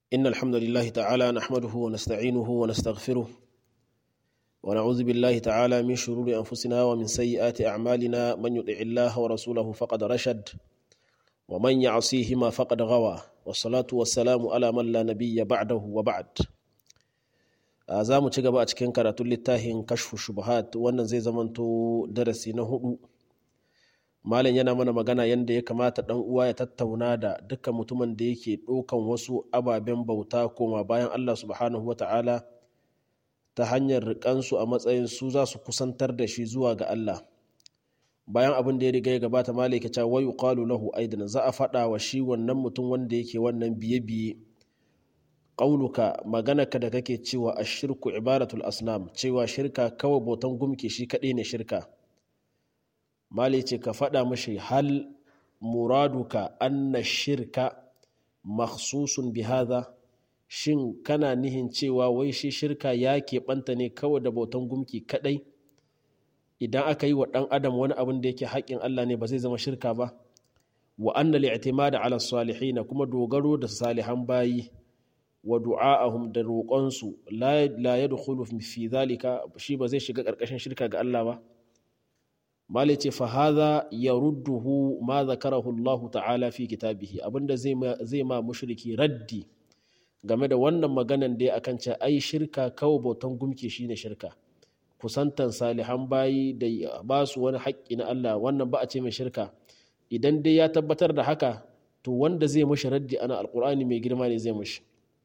إن الحمد لله تعالى نحمده ونستعينه ونستغفره ونعوذ بالله تعالى من شرور أنفسنا ومن سيئات أعمالنا من يطع الله ورسوله فقد رشد ومن يعصيهما فقد غوى والصلاة والسلام على من لا نبي بعده وبعد za mu ci gaba a cikin karatun littafin kashfu shubuhat wannan zai zamanto darasi na hudu malam yana mana magana yadda ya kamata dan uwa ya tattauna da dukkan mutumin da yake ɗaukan wasu ababen bauta koma bayan Allah subhanahu wa ta'ala ta hanyar riƙansu a matsayin su za su kusantar da shi zuwa ga Allah bayan abin da ya riga ya gabata malam ya ce wa yuqalu lahu aidan za a faɗa wa shi wannan mutum wanda yake wannan biye-biye ƙauluka maganarka da kake cewa a shirku ibaratul asnam cewa shirka kawai bautan gumki shi kaɗai ne shirka mali ce ka faɗa mashi hal muraduka anna shirka makhsusun bihada shin kana nihin cewa wai shi shirka ya keɓanta ne kawai da bautan gumki kaɗai idan aka yi wa ɗan adam wani abin da yake haƙƙin allah ne ba zai zama shirka ba wa anna li'timada ala salihin kuma dogaro da salihan bayi wa du'a'ahum da roƙonsu la yadkhulu fi zalika shi ba zai shiga ƙarƙashin shirka ga Allah ba malai ce fa hadha yarudduhu ma zakarahu Allah ta'ala fi kitabihi abinda zai zai ma mushriki raddi game da wannan maganan da akan ce ai shirka kawai bautan gumki shine shirka kusantan salihan bayi da ba su wani haƙƙi na Allah wannan ba a ce mai shirka idan dai ya tabbatar da haka to wanda zai mushi raddi ana alqur'ani mai girma ne zai mushi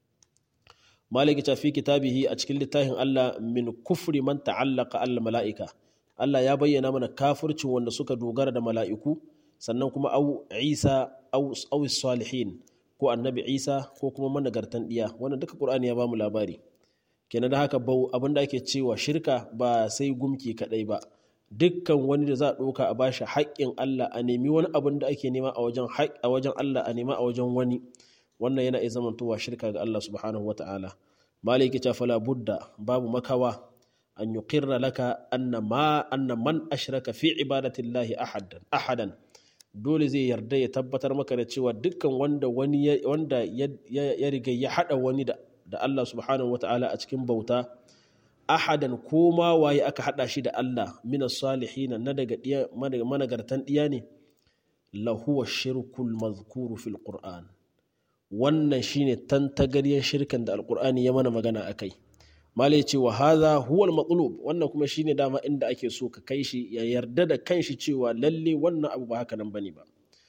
maliki ta fi kitabihi a cikin littafin Allah min kufri man ta'allaka al mala'ika Allah ya bayyana mana kafircin wanda suka dogara da mala'iku sannan kuma au Isa au au salihin ko annabi Isa ko kuma managartan diya wannan duka Qur'ani ya ba mu labari kenan da haka bau abinda ake cewa shirka ba sai gumki kadai ba dukkan wani da za a ɗauka a bashi haƙƙin Allah a nemi wani abin da ake nema a wajen a wajen Allah a nema a wajen wani wannan yana iya zamantowa shirka ga Allah subhanahu wata'ala maliki ta fala budda babu makawa an yuqirra laka anna ma anna man ashraka fi ibadatillahi ahadan ahadan dole zai yarda ya tabbatar maka da cewa dukkan wanda wani wanda ya riga ya hada wani da da Allah subhanahu wata'ala a cikin bauta ahadan ko ma waye aka hada shi da Allah minas salihin na daga managartan diya ne lahuwa shirkul mazkuru fil qur'an wannan shine tantagaryen shirkan da alkur'ani ya mana magana a kai malai ce wa haza huwal matsalub wannan kuma shine dama inda ake so ka kai shi ya yarda da kanshi cewa lalle wannan abu ba haka nan bane ba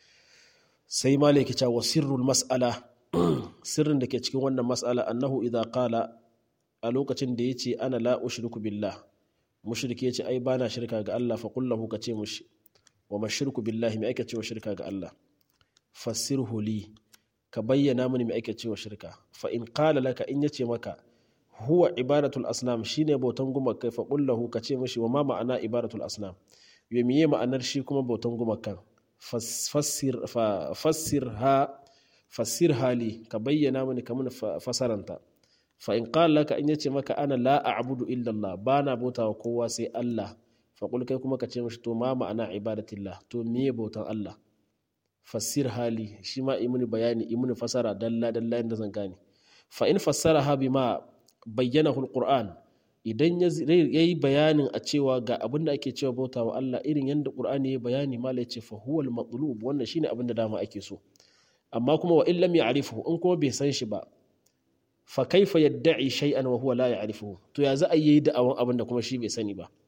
sai malai ke cewa sirrul mas'ala sirrin da ke cikin wannan mas'ala annahu idza qala a lokacin da yace ana la ushriku billah mushriki yace ai bana shirka ga Allah fa kullahu ka ce mushi wa mashirku billahi mai ake cewa shirka ga Allah fassirhu li ka bayyana mini mai ake cewa shirka fa in qala laka in yace maka huwa ibadatul asnam shine bautan gumakai fa qullahu ka ce mishi wa ma ma'ana ibadatul asnam yo miye ma'anar shi kuma bautan gumakan fassir fa fassir ha fassir hali ka bayyana mini ka mun fasaranta fa in qala laka in yace maka ana la a'budu illa Allah bana bautawa kowa sai Allah fa qul kai kuma ka ce mishi to ma ma'ana ibadatillah to miye bautan Allah fassir hali shi ma imuni bayani imuni fasara dalla dalla inda zan gane fa in fassara ha bima bayyana alquran idan ya yi bayanin a cewa ga abin da ake cewa bauta wa Allah irin yadda qur'ani ya bayani mala ya ce fa huwa al wannan shine abin da dama ake so amma kuma wa in lam ya'rifu in kuma bai san shi ba fa kaifa yadda'i shay'an wa huwa la ya'rifu to ya za a yi da'awan abin da kuma shi bai sani ba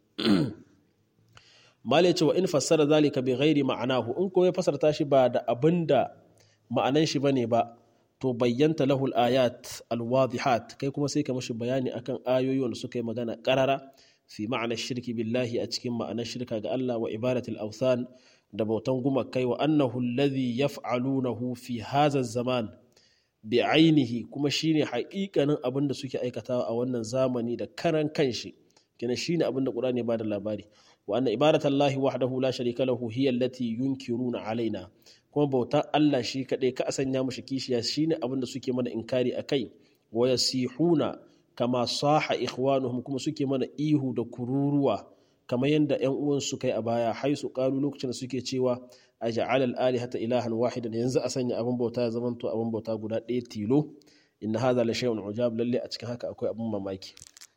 malai cewa in fassara zalika bi ghairi ma'anahu in kuma ya fasarta shi ba da abinda ma'anan shi bane ba to bayyanta lahul ayat alwadihat kai kuma sai ka mashi bayani akan ayoyi wanda suka yi magana karara fi ma'ana shirki billahi a cikin ma'anar shirka ga Allah wa ibadatul awthan da bautan gumakai wa annahu alladhi yaf'alunahu fi hadha zaman bi ainihi kuma shine haƙiƙanin abin da suke aikatawa a wannan zamani da karan kanshi kenan shine abin da Qur'ani ba da labari wa anna ibadatallahi wahdahu la sharika lahu hiya allati yunkiruna alaina kuma bautan Allah shi kadai ka sanya mushi kishiya shine abin da suke mana inkari akai wa yasihuna kama saha ikhwanuhum kuma suke mana ihu da kururuwa kamar yadda ƴan uwan su kai a baya haisu qalu lokacin da suke cewa aj'al al alihata ilahan wahidan yanzu a sanya abin bauta ya zamanto abin bauta guda ɗaya tilo inna hadha la shay'un ujab lalle a cikin haka akwai abun mamaki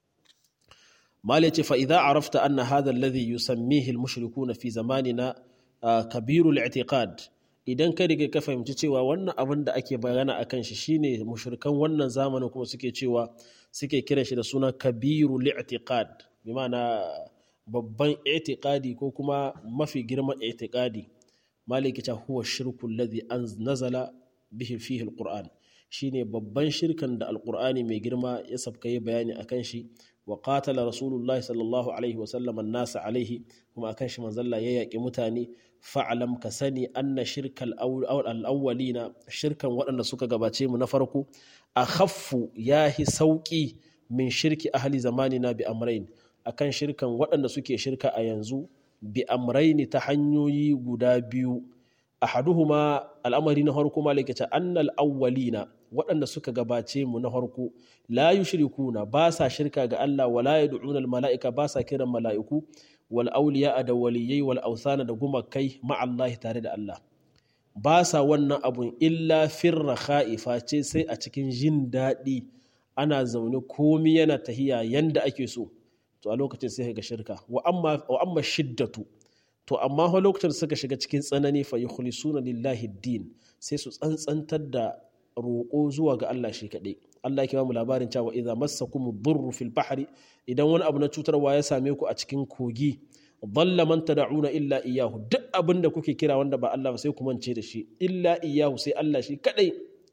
mal yace fa idza arafta anna hadha alladhi yusammihi al-mushrikuna fi zamanina kabirul i'tiqad idan ka riga ka fahimci cewa wannan abin da ake bayana akan shi shine mushrikan wannan zamanin kuma suke cewa suke kiran shi da suna kabirul i'tiqad bi ma'ana babban i'tiqadi ko kuma mafi girman i'tiqadi maliki ta huwa shirku alladhi nazala bihi fihi alquran shine babban shirkan da alqur'ani mai girma ya sabka yi bayani akan shi wa qatala rasulullahi sallallahu alaihi wa sallam an-nas alaihi kuma akan shi manzalla ya yaki mutane fa'alam ka sani anna shirkal al-awwalina shirkan waɗanda suka gabace mu na farko akhaffu yahi sauki min shirki ahli zamanina bi amrayn akan shirkan waɗanda suke shirka a yanzu bi amraini ta hanyoyi guda biyu ahaduhuma al'amari na farko malikata annal awwalina waɗanda suka gabace mu na farko la yushrikuna ba sa shirka ga Allah wala yad'una al mala'ika ba sa kiran mala'iku wal awliya da waliyai wal awsana da gumakai ma Allah tare da Allah ba sa wannan abun illa firra kha'ifa ce sai a cikin jin daɗi ana zaune komi yana tahiya yanda ake so to a lokacin sai ga shirka wa amma shiddatu to amma fa lokacin suka shiga cikin tsanani fa yukhlisuna lillahi din sai su tsantsantar da roƙo zuwa ga Allah shi kaɗai Allah ke ba mu labarin cewa idza massakum durru fil bahri idan wani abu na cutarwa ya same ku a cikin kogi dalla man tad'una illa iyyahu duk abin da kuke kira wanda ba Allah ba sai ku mance da shi illa iyyahu sai Allah shi kaɗai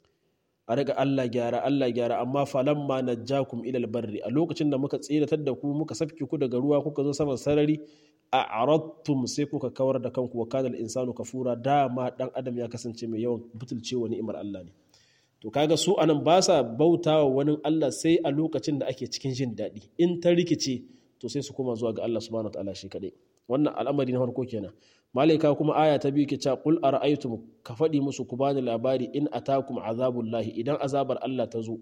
a daga Allah gyara Allah gyara amma falamma najjakum ilal barri a lokacin da muka tsiratar da ku muka safke ku daga ruwa kuka zo saman sarari a arattum sai kuka kawar da kanku wa kana insanu kafura dama dan adam ya kasance mai yawan butulcewa ni'imar Allah ne to kaga su anan ba sa bautawa wani Allah sai a lokacin da ake cikin jin daɗi in ta rikice to sai su koma zuwa ga Allah subhanahu wataala shi kadai wannan al'amari na farko kenan malaika kuma aya ta biyu ke cewa qul ara'aytum ka faɗi musu ku bani labari in atakum azabullahi idan azabar Allah ta zo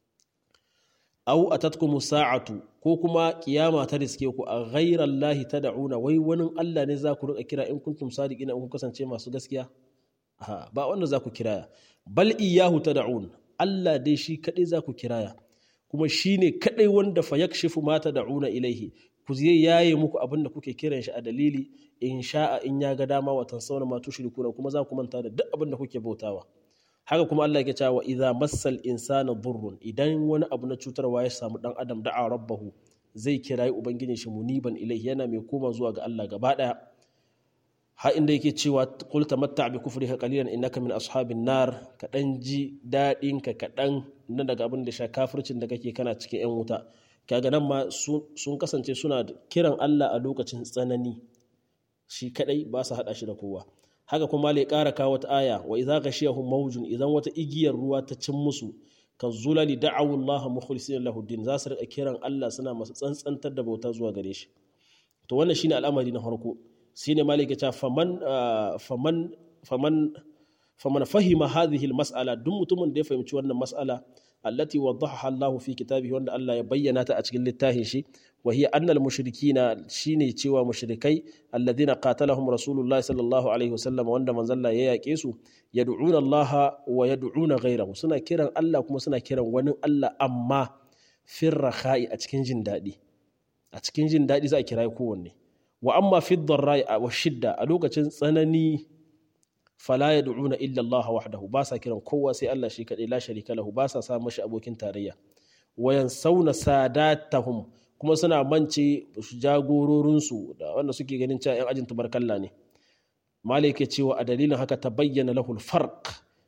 aw atatkum sa'atu ko kuma kiyama ta riske ku a ghayra Allah tad'una wai wani Allah ne za ku rika kira in kuntum sadiqina in kun kasance masu gaskiya ba wanda za ku kiraya bal iyyahu tad'un Allah dai shi kadai za ku kiraya kuma shine kadai wanda fa yakshifu ma tad'una ilaihi ku zai yaye muku abin da kuke kiran shi a dalili in sha'a in ya ga dama watan sauna ma tushrikuna kuma za ku manta da duk abin da kuke bautawa haka kuma Allah ya cewa idza massal insana durrun idan wani abu na cutarwa ya samu dan adam da'a rabbahu zai kirayi ubangijin shi muniban ilaihi yana mai koma zuwa ga Allah gaba daya ha inda yake cewa qul tamatta bi kufrika qalilan innaka min ashabin nar ka dan ji dadin ka kadan na daga abin da sha kafircin da kake kana cikin yan wuta kaga nan ma sun kasance suna kiran Allah a lokacin tsanani shi kadai ba su hada shi da kowa haka kuma lai ƙara kawo wata aya wa idza ghashiyahum mawjun idan wata igiyar ruwa ta cin musu ka zulali da'awu Allah mukhlisina lahu din za su rika kiran Allah suna masu tsantsantar da bauta zuwa gare shi to wannan shine al'amari na farko shine malik ya ce faman faman faman faman fahima hadhihi al-mas'ala duk mutumin da ya fahimci wannan mas'ala allati waddaha Allah fi kitabihi wanda Allah ya bayyana ta a cikin littafin shi wa hiya anna al-mushrikina shine cewa mushrikai alladhina qatalahum rasulullah sallallahu alaihi wasallam wanda manzalla ya yake su yad'una Allah wa yad'una ghayrahu suna kiran Allah kuma suna kiran wani Allah amma firrakhai a cikin jin daɗi a cikin jin daɗi za a kira kowanne wa amma fi dharrai wa shidda a lokacin tsanani fala yad'una illa Allah wahdahu ba sa kiran kowa sai Allah shi kadai la sharika lahu ba sa sa mashi abokin tarayya wayan sauna sadatahum kuma suna mance jagororinsu da wanda suke ganin cewa yan ajin tubarkalla ne malik ke cewa a dalilin haka ta bayyana lahul farq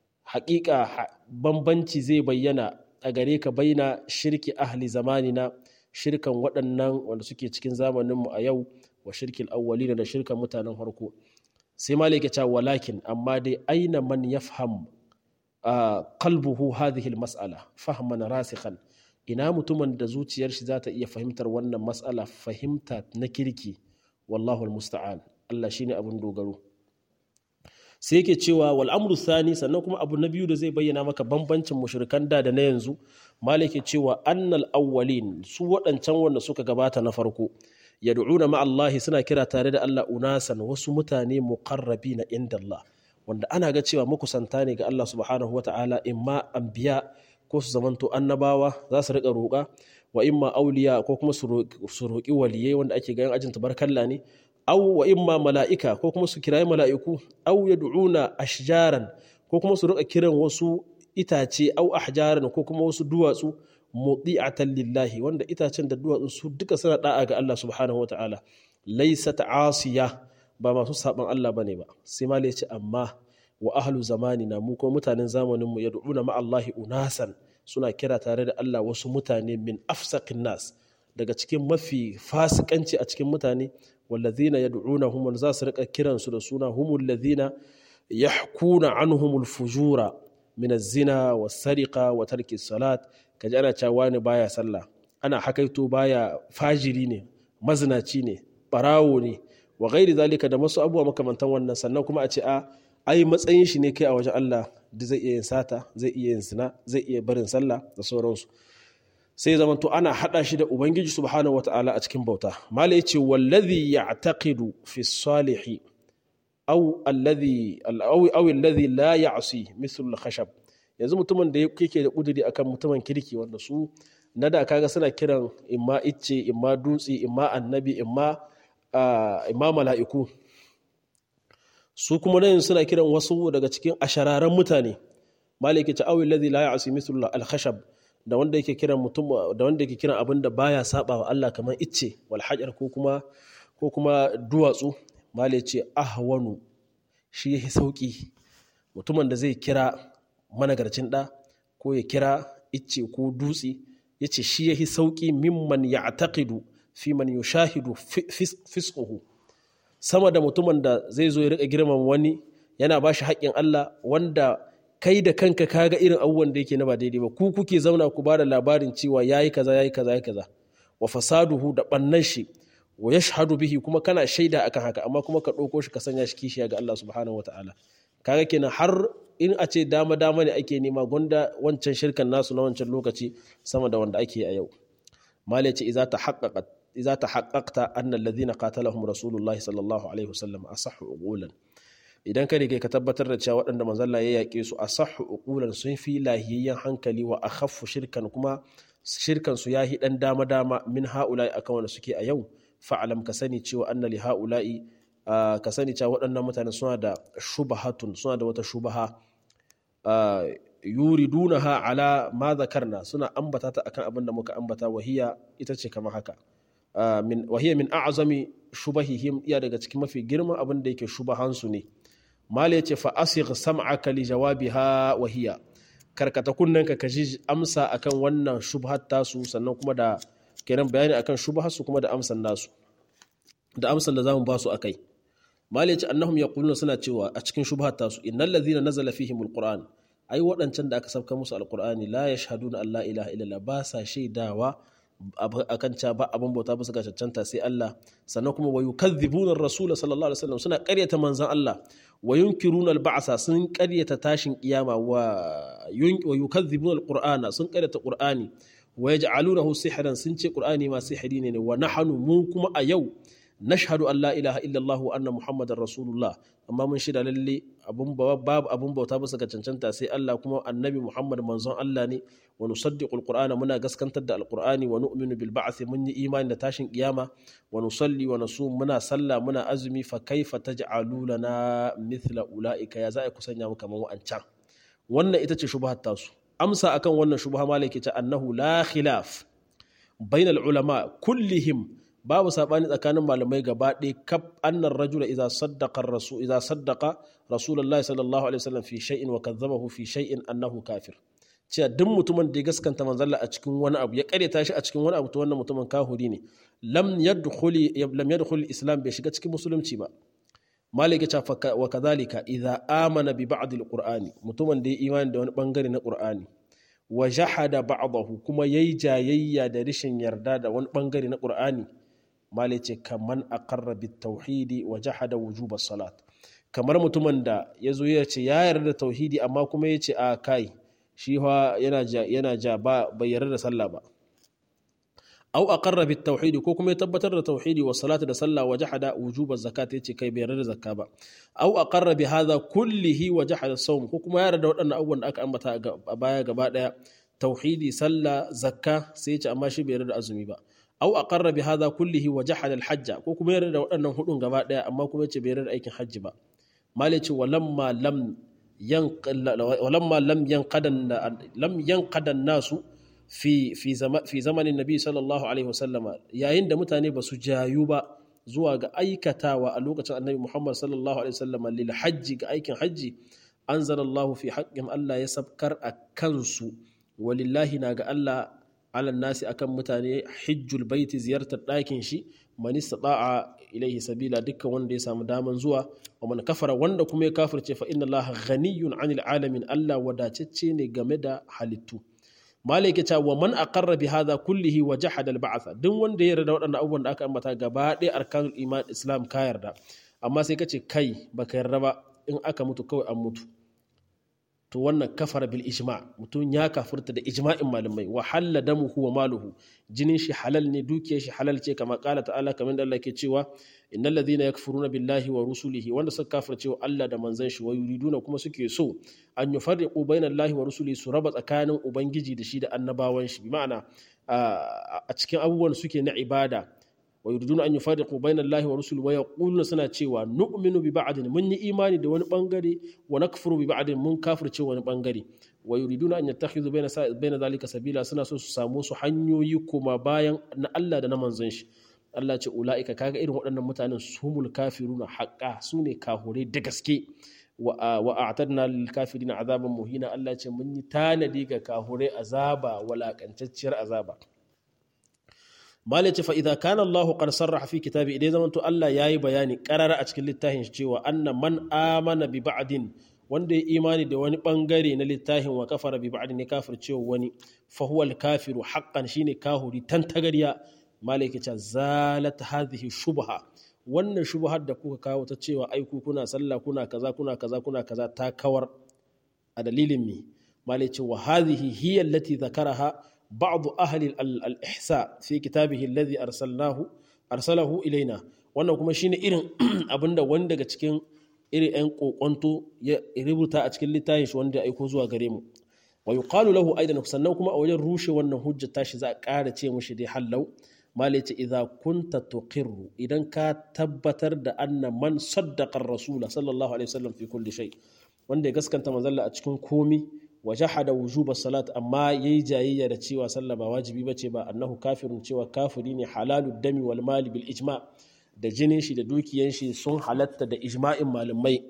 haƙiƙa bambanci zai bayyana a gare ka baina shirki ahli zamanina shirkan waɗannan wanda suke cikin zamaninmu a yau wa shirkin awwalina da shirkan mutanen harko sai malik ya ce walakin amma dai aina man yafham qalbuhu hadhihi almas'ala fahman rasikhan ina mutumin da zuciyar shi za ta iya fahimtar wannan mas'ala fahimta na kirki wallahu almusta'an Allah shine abin dogaro sai yake cewa wal amru thani sannan kuma abu na biyu da zai bayyana maka bambancin mushrikan da da na yanzu malik ya cewa annal awwalin su waɗancan wanda suka gabata na farko yad'una ma Allah suna kira tare da Allah unasan wasu mutane muqarrabi na inda Allah wanda ana ga cewa makusanta ne ga Allah subhanahu wa ta'ala imma anbiya ko su zamanto annabawa za su riƙa roƙa wa imma auliya ko kuma su roƙi waliyai wanda ake ganin ajin tabarkalla ne au wa imma mala'ika ko kuma su kirayi mala'iku au yad'una ashjaran ko kuma su riƙa kiran wasu itace au ahjaran ko kuma wasu duwatsu mudi'atan lillahi wanda itacen da duwatsu su duka suna da'a ga Allah subhanahu wataala laysat asiya ba masu saban Allah bane ba sai ma ce amma wa ahlu zamanina mu ko mutanen zamanin mu yad'una ma Allahi unasan suna kira tare da Allah wasu mutane min afsaqin nas daga cikin mafi fasikanci a cikin mutane wallazina yad'unahum wanda za su rika kiransu da suna humul ladhina yahkuna anhumul fujura min az-zina was-sariqa wa tarki salat kaji ana cewa wani baya sallah ana hakaito baya fajiri ne mazinaci ne barawo ne wa gairi zalika da masu abubuwa makamantan wannan sannan kuma a ce a ai matsayin shi ne kai a wajen Allah da zai iya yin sata zai iya yin zina zai iya barin sallah da sauransu sai zaman to ana hada shi da ubangiji subhanahu wataala a cikin bauta malai yace wallazi ya'taqidu fi salihi aw alladhi aw aw alladhi la ya'si mithlu al-khashab yanzu mutumin da yake da kuduri akan mutumin kirki wanda su na da kaga suna kiran imma icce imma dutse imma annabi imma imma mala'iku su kuma nan suna kiran wasu daga cikin ashararan mutane malaki ta awi ladhi la ya'si mithlu al-khashab da wanda yake kiran mutum da wanda yake kiran abin da baya saba wa Allah kamar icce wal hajar ko kuma ko kuma duwatsu malai ce ahwanu shi yake sauki mutumin da zai kira managarcin da ko ya kira icce ko dutse yace shi yake sauki mimman ya'taqidu fi man yushahidu fisquhu sama da mutumin da zai zo ya rika girman wani yana ba shi haƙƙin Allah wanda kai da kanka kaga irin abubuwan da yake na ba daidai ba ku kuke zauna ku bada labarin cewa yayi kaza yayi kaza yayi kaza wa fasaduhu da bannan shi wa yashhadu bihi kuma kana shaida akan haka amma kuma ka ɗauko shi ka sanya shi kishiya ga Allah subhanahu wataala kaga kenan har in a ce dama dama ne ake nema gonda wancan shirkan nasu na wancan lokaci sama da wanda ake a yau malai ce iza ta haqqaqat إذا تحققت أن الذين قاتلهم رسول الله صلى الله عليه وسلم أصح عقولا idan ka rike ka tabbatar da cewa waɗanda manzalla ya yaƙe su a sahu uqulan sun fi lahiyayyen hankali wa a khaffu shirkan kuma shirkan su yahi dan dama dama min haula'i akan wanda suke a yau fa'alam ka sani cewa anna li haula'i ka sani cewa waɗannan mutane suna da shubahatun suna da wata shubaha yuridunaha ala ma zakarna suna ambata ta akan abin da muka ambata wahiya ita ce kamar haka min wahiya min a'zami shubahihim iya daga cikin mafi girman abin da yake shubahansu ne mala yace fa asigh sam'aka li jawabiha wahiya karkata kunnanka ka ji amsa akan wannan shubhat tasu sannan kuma da kenan bayani akan shubhasu kuma da amsan nasu da amsan da zamu ba su akai mala yace annahum yaquluna suna cewa a cikin shubhat tasu innal ladhina nazala fihim alquran ai waɗancan da aka sabka musu alqur'ani la yashhaduna an la ilaha illallah ba sa shaidawa akan ca ba abin bauta bisa ga cancanta sai Allah sannan kuma wa yukadhibuna ar-rasul sallallahu alaihi wasallam suna ƙaryata manzon Allah wa yunkiruna al-ba'sa sun ƙaryata tashin kiyama wa wa yukadhibuna al-qur'ana sun ƙaryata qur'ani wa yaj'alunahu sihran sun ce qur'ani ma sihiri ne wa nahnu mu kuma a yau nashhadu an la ilaha illallah wa anna muhammadar rasulullah amma mun shida lalle abun babu abun bauta bisa ga cancanta sai Allah kuma annabi muhammad manzon Allah ne wa nusaddiqul qur'ana muna gaskantar da alqur'ani wa nu'minu bil ba'th mun yi imani da tashin kiyama wa nusalli wa nasum muna sallah muna azumi fa kaifa taj'alu lana mithla ulaika ya za'a kusanya mu kaman wa'ancan wannan ita ce shubhat tasu amsa akan wannan shubha malaki ta annahu la khilaf bainal ulama kullihim babu sabani tsakanin malamai gaba ɗaya kaf annar rajula idza saddaqa rasul idza saddaqa rasulullahi sallallahu alaihi wasallam fi shay'in wa kadzabahu fi shay'in annahu kafir cewa duk mutumin da ya gaskanta manzalla a cikin wani abu ya karyata shi a cikin wani abu to wannan mutumin kahuri ne lam yadkhuli lam yadkhul islam bai shiga cikin musulunci ba malik ya ce wa kadhalika idza amana bi ba'd alqur'ani mutumin da ya imani da wani bangare na qur'ani wa jahada ba'dahu kuma yayi jayayya da rishin yarda da wani bangare na qur'ani malai ce kaman aqarra bit tauhidi wa jahada wujuba salat kamar mutumin da ya zo ya ce ya yarda da tauhidi amma kuma ya ce a kai shi fa yana ja yana ja ba bai yarda da sallah ba au aqarra bit tauhidi ko kuma ya tabbatar da tauhidi wa salatu da sallah wa jahada wujuba zakat ya ce kai bai yarda da zakka ba au aqarra bi hadha kullihi wa jahada sawm ko kuma ya yarda da waɗannan abubuwan da aka ambata a baya gaba daya tauhidi sallah zakka sai ya ce amma shi bai yarda da azumi ba au aqarra bi hadha kullihi wa jahada al hajja ko kuma yarda da waɗannan hudun gaba daya amma kuma ya ce bai yarda da aikin hajji ba malai ce walamma lam walamma lam yanqadan lam yanqadan nasu fi fi fi zamanin nabi sallallahu alaihi wasallama yayin da mutane ba su jayu ba zuwa ga aikatawa a lokacin annabi muhammad sallallahu alaihi wasallama lil hajji ga aikin hajji anzalallahu fi haqqin Allah ya sabkar a kansu walillahi na ga Allah alan nasi akan mutane hijjul baiti ziyartar ɗakin shi man istata'a ilaihi sabila dukkan wanda ya samu daman zuwa wa man kafara wanda kuma ya kafirce fa inna Allah ghaniyun 'anil alamin Allah wadatacce ne game da halittu malai ta wa man aqarra bi hadha kullihi wa jahada al ba'tha duk wanda ya yarda waɗannan abubuwan da aka ambata gaba ɗaya arkanul iman islam ka yarda amma sai kace kai baka yarda ba in aka mutu kawai an mutu to wannan kafara bil ijma mutum ya kafurta da ijma'in malamai wa halla damuhu wa maluhu jinin shi halal ne dukiyar shi halal ce kama kala ta'ala kamar da Allah ke cewa innal ladhina yakfuruna billahi wa rusulihi wanda suka kafirce wa Allah da manzon shi wa yuriduna kuma suke so an yufarriqu bainal lahi wa rusulihi su raba tsakanin ubangiji da shi da annabawan shi bi ma'ana a cikin abubuwan suke na ibada wa yuriduna an yufarriqu bayna Allahi wa rusuli wa yaquluna suna cewa nu'minu bi ba'din mun yi imani da wani bangare wa nakfuru bi ba'din mun kafirce wani bangare wa yuriduna an yattakhidhu bayna bayna zalika sabila suna so su samu su hanyoyi kuma bayan na Allah da na manzon shi Allah ce ula'ika kaga irin waɗannan mutanen sumul kafiruna haqqa su ne kahure da gaske wa a'tadna lil kafirina azaban muhina Allah ce mun yi tanadi ga kahure azaba walakantacciyar azaba Malik ce fa idza kana Allahu qad sarraha fi kitabi idan zaman to Allah yayi bayani qarara a cikin littafin shi cewa anna man amana bi ba'din wanda ya imani da wani bangare na littafin wa kafara bi ba'din ya kafircewa wani fa huwa al-kafiru haqqan shine kahuri tantagariya Malik ce zalat hadhihi shubha wannan shubhar da kuka kawo ta cewa ai ku kuna sallah kuna kaza kuna kaza kuna kaza ta kawar a dalilin mi Malik ce wa hadhihi hiya allati zakaraha بعض أهل الإحساء في كتابه الذي أرسلناه أرسله إلينا wannan kuma shine irin abinda wani daga cikin irin 'yan kokonto ya rubuta a cikin littafin shi wanda ya aiko zuwa gare mu wa yuqalu lahu aidan sannan kuma a wajen rushe wannan hujja tashi za a ƙara ce mushi dai hallau malai ce idza kunta tuqirru idan ka tabbatar da anna man saddaqa ar-rasul sallallahu alaihi wasallam fi kulli shay wanda ya gaskanta manzalla a cikin komi wa jahada wujuba salat amma yayi jayayya da cewa sallah ba wajibi bace ba annahu kafirun cewa kafiri ne halalu dami wal mali bil ijma da jinin shi da dukiyan shi sun halatta da ijma'in malamai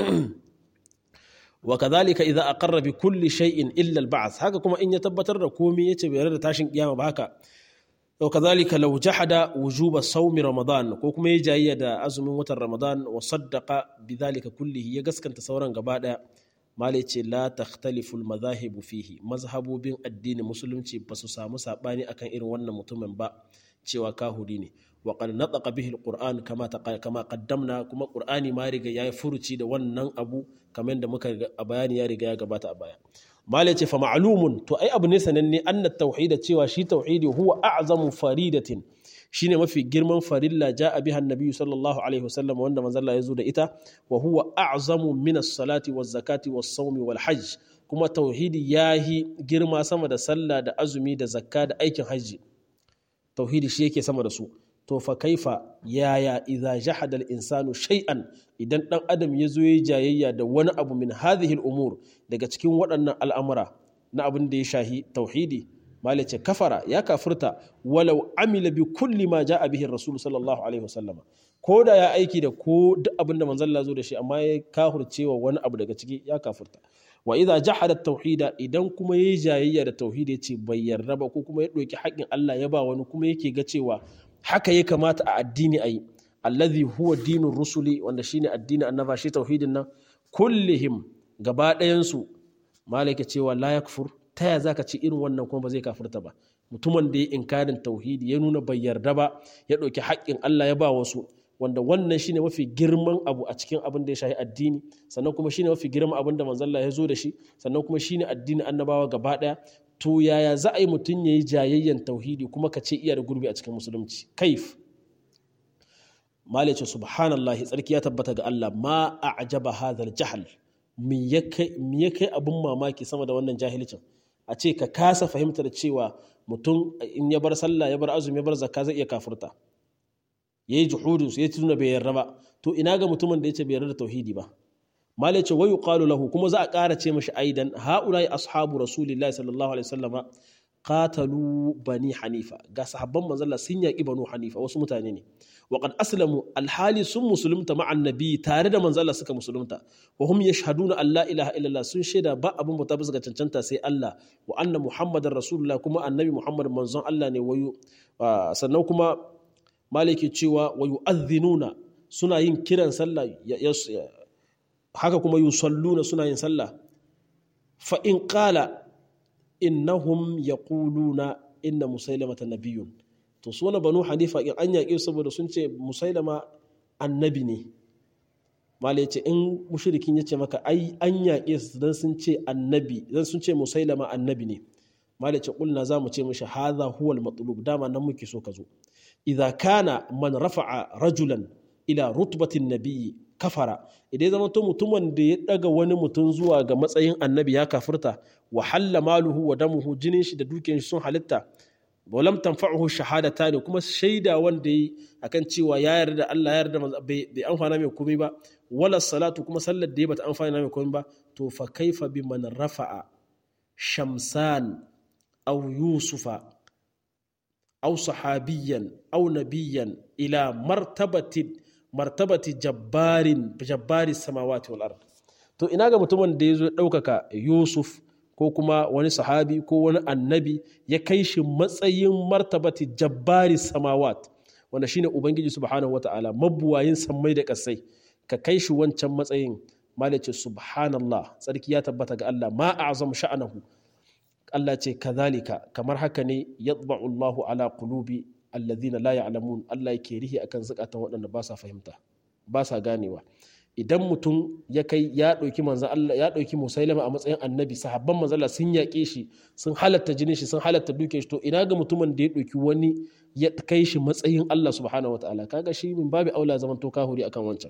wa kadhalika idza aqarra bi kulli shay'in illa al ba'th haka kuma in ya tabbatar da komai yace bai yarda tashin kiyama ba haka to kadhalika law jahada wujuba sawmi ramadan ko kuma yayi jayayya da azumin watan ramadan wa saddaqa bidhalika kullihi ya gaskanta sauran gaba daya malai ce la takhtaliful mazahibu fihi mazhabobin addinin musulunci ba su samu sabani akan irin wannan mutumin ba cewa kahuri ne wa qad nataqa bihi alquran kama kama qaddamna kuma qur'ani ma riga yayi furuci da wannan abu kamar da muka a bayani ya riga ya gabata a baya malai ce fa ma'lumun to ai abu ne sananne anna tauhid cewa shi tauhidi huwa a'zamu faridatin shine mafi girman farilla ja'a biha annabi sallallahu alaihi wasallam wanda manzon ya zo da ita wa huwa a'zamu min as-salati waz-zakati was-sawmi wal-hajj kuma tauhidi yahi girma sama da sallah da azumi da zakka da aikin hajji tauhidi shi yake sama da su to fa kaifa yaya idza jahada al-insanu shay'an idan dan adam ya zo yayi jayayya da wani abu min hadhihi al-umur daga cikin waɗannan al'amura na abin da ya shahi tauhidi malice kafara ya kafirta walau amila bi kulli ma ja'a bihi rasul sallallahu alaihi wasallama ko da ya aiki da ko duk abin da manzon Allah zo da shi amma ya kafircewa wani abu daga ciki ya kafirta wa idza jahada tauhida idan kuma yayi jayayya da tauhidi yace bai yarda ba ko kuma ya doki haƙin Allah ya ba wani kuma yake ga cewa haka ya kamata a addini ayi allazi huwa dinur rusuli wanda shine addini annaba shi tauhidin nan kullihim gaba ɗayan su malaka cewa la yakfur ta ya zaka ci irin wannan kuma ba zai kafirta ba mutumin da ya inkarin tauhidi ya nuna bai yarda ba ya ɗauki haƙƙin Allah ya ba wasu wanda wannan shine mafi girman abu a cikin abin da ya shafi addini sannan kuma shine mafi girman abin da manzon Allah ya zo da shi sannan kuma shine addini annabawa gaba ɗaya to yaya za a yi mutum ya yi jayayyan tauhidi kuma ka ce iya da gurbi a cikin musulunci kaif mala ce subhanallahi tsarki ya tabbata ga Allah ma a ajaba hadhal jahal me ya kai abin mamaki sama da wannan jahilcin a ce ka kasa fahimtar cewa mutum in ya bar sallah ya bar azumi ya bar zakka zai iya kafurta ya yi juhudin su ya tuna bai yarda ba to ina ga mutumin da ya ce bai yarda da tauhidi ba malai ce wayu qalu lahu kuma za a ƙara ce mashi aidan haulai ashabu rasulillahi sallallahu alaihi wasallama qatalu bani hanifa ga sahabban manzalla sun yaƙi banu hanifa wasu mutane ne wa qad aslamu alhali sun musulunta ma annabi tare da manzalla suka musulunta wa hum yashhaduna an la ilaha illallah sun shaida ba abin bauta bisa ga cancanta sai Allah wa anna muhammadar rasulullah kuma annabi muhammad manzon Allah ne wayu sannan kuma maliki cewa wa yu'adhdhinuna suna yin kiran sallah haka kuma yusalluna suna yin sallah fa in qala innahum yaquluna inna musailamata nabiyyun to su wani banu hanifa in an yaƙe saboda sun ce musailama annabi ne mala ya ce in mushrikin ya ce maka ai an yaƙe su dan sun ce annabi dan sun ce musailama annabi ne mala ya ce kulna za mu ce mishi hadha huwa al dama nan muke so ka zo idza kana man rafa'a rajulan ila rutbatin nabiyyi kafara idan zama to mutumin da ya daga wani mutum zuwa ga matsayin annabi ya kafirta wa halla maluhu wa damuhu jinin shi da dukiyar shi sun halitta walam tanfa'uhu shahadata ne kuma shaida wanda yi akan cewa ya yarda da Allah ya yarda bai amfana mai komai ba wala salatu kuma sallar da ya bata amfana mai komai ba to fa kaifa bi man rafa'a shamsan aw yusufa aw sahabiyan aw nabiyan ila martabatin martabati jabbarin jabbari samawati wal ard to ina ga mutumin da ya zo ɗaukaka yusuf ko kuma wani sahabi ko wani annabi ya kai shi matsayin martabati jabbari samawat wanda shine ubangiji subhanahu wata'ala mabuwayin sammai da kasai ka kai shi wancan matsayin malice subhanallah tsarki ya tabbata ga Allah ma a'zam sha'anahu Allah ce kazalika kamar haka ne yatba'u Allahu ala qulubi alladhina la ya'lamun Allah yake rihi akan zakatan waɗanda ba sa fahimta ba sa ganewa idan mutum ya kai ya ɗauki manzan Allah ya ɗauki musailama a matsayin annabi sahabban manzan Allah sun yaƙe shi sun halatta jinin shi sun halatta duke shi to ina ga mutumin da ya ɗauki wani ya kai shi matsayin Allah subhanahu wataala kaga shi min babu aula zaman to kahuri akan wancan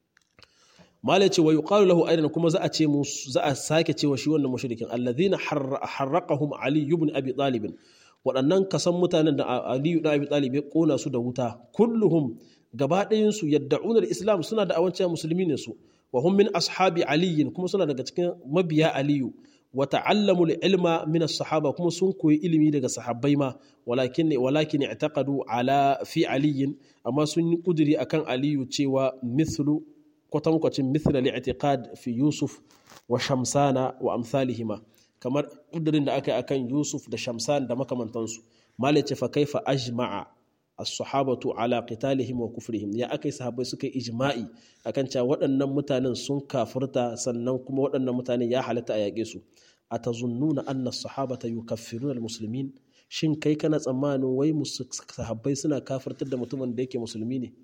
malai ce wa yuqalu lahu aidan kuma za a ce mu za a sake cewa shi wannan mushrikin alladhina harraqahum ali ibn abi talib waɗannan kasan mutanen da aliyu da abi talib ya kona su da wuta kulluhum gaba ɗayansu yadda'unar islam suna da awancin musulmi ne su wa hum min ashabi aliyin kuma suna daga cikin mabiya aliyu wa ta'allamu ilma min as-sahaba kuma sun koyi ilimi daga sahabbai ma walakin walakin i'taqadu ala fi aliyin amma sun yi kuduri akan aliyu cewa mithlu kwatankwacin mithla li'tiqad fi yusuf wa shamsana wa amsalihima kamar kudurin da aka yi akan yusuf da shamsan da makamantansu malace fa kaifa ajma'a as-sahabatu ala qitalihim wa kufrihim ya akai sahabbai suka yi ijma'i akan cewa waɗannan mutanen sun kafirta sannan kuma waɗannan mutane ya halatta a yaƙe su atazunnuna anna as-sahabata yukaffiruna al-muslimin shin kai kana tsammanin wai sahabbai suna kafirtar da mutumin da yake musulmi ne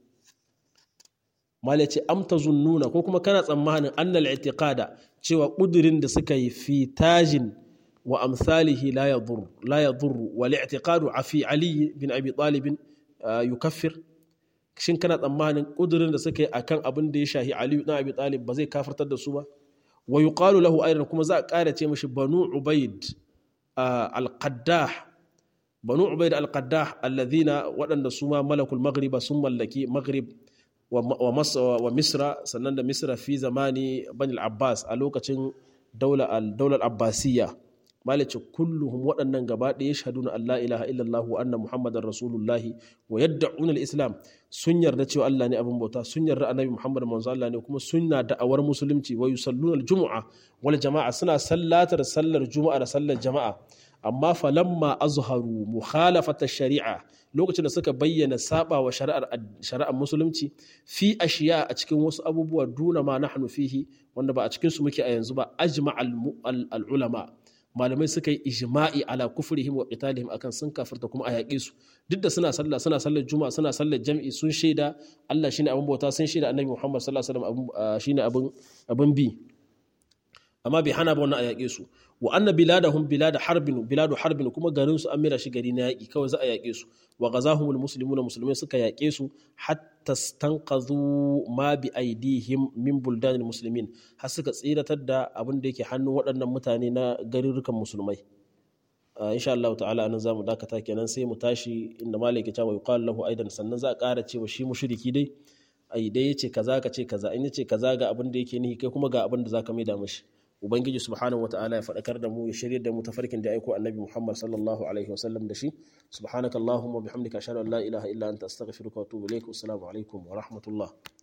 mala ce am tazunnuna ko kuma kana tsammanin anna al-i'tiqada cewa kudirin da suka yi fi tajin wa amsalihi la yadur la yadur wal i'tiqadu fi ali bin abi talib yukaffir shin kana tsammanin kudurin da suka yi akan abin da ya shahi Ali na Abi Talib ba zai kafirtar da su ba wa yuqalu lahu aidan kuma za a ƙara ce mishi banu ubaid al-qaddah banu ubaid al-qaddah alladhina waɗanda su ma malakul maghriba sun mallaki maghrib wa misra sannan da misra fi zamani bani al-abbas a lokacin daular abbasiyya malice kulluhum waɗannan gaba ɗaya shahaduna Allah ilaha illallah wa anna muhammadar rasulullahi wa yad'un al-islam sun yarda cewa Allah ne abin bauta sun yarda annabi muhammad manzo Allah ne kuma sunna da'awar musulunci wa yusalluna al-jumu'a wal jama'a suna sallatar sallar juma'a da sallar jama'a amma falamma azharu mukhalafata shari'a lokacin da suka bayyana saba wa shari'ar shari'ar musulunci fi ashiya a cikin wasu abubuwa duna ma nahnu fihi wanda ba a cikin su muke a yanzu ba ajma al ulama malamai suka yi ijma'i ala kufrihim wa qitalihim akan sun kafirta kuma a yaƙe su duk da suna sallah suna sallar juma'a suna sallar jam'i sun shaida Allah shine abin bauta sun shaida annabi Muhammad sallallahu alaihi wasallam shine abin abin bi amma bai hana ba wannan a yaƙe su wa anna biladahum bilad harbin biladu harbin kuma garin su an mira shi gari na yaƙi kawai za a yaƙe su wa ghazahumul muslimuna musulmai suka yaƙe su hatta stanqadhu ma bi aidihim min buldanil muslimin har suka tsiratar da abin da yake hannun waɗannan mutane na garurukan musulmai insha Allah ta'ala anan zamu dakata kenan sai mu tashi inda malaka cewa yuqalu lahu aidan sannan za a ƙara cewa shi mushriki dai ai dai yace kaza ka ce kaza in yace kaza ga abin da yake nihi kai kuma ga abin da zaka mai da mishi ubangiji subhanahu wataala ya faɗakar da mu ya shirye da mu tafarkin da aiko annabi muhammad sallallahu alaihi wasallam da shi subhanaka allahumma bihamdika ashhadu an la ilaha illa anta astaghfiruka wa atubu ilaik assalamu alaikum wa rahmatullah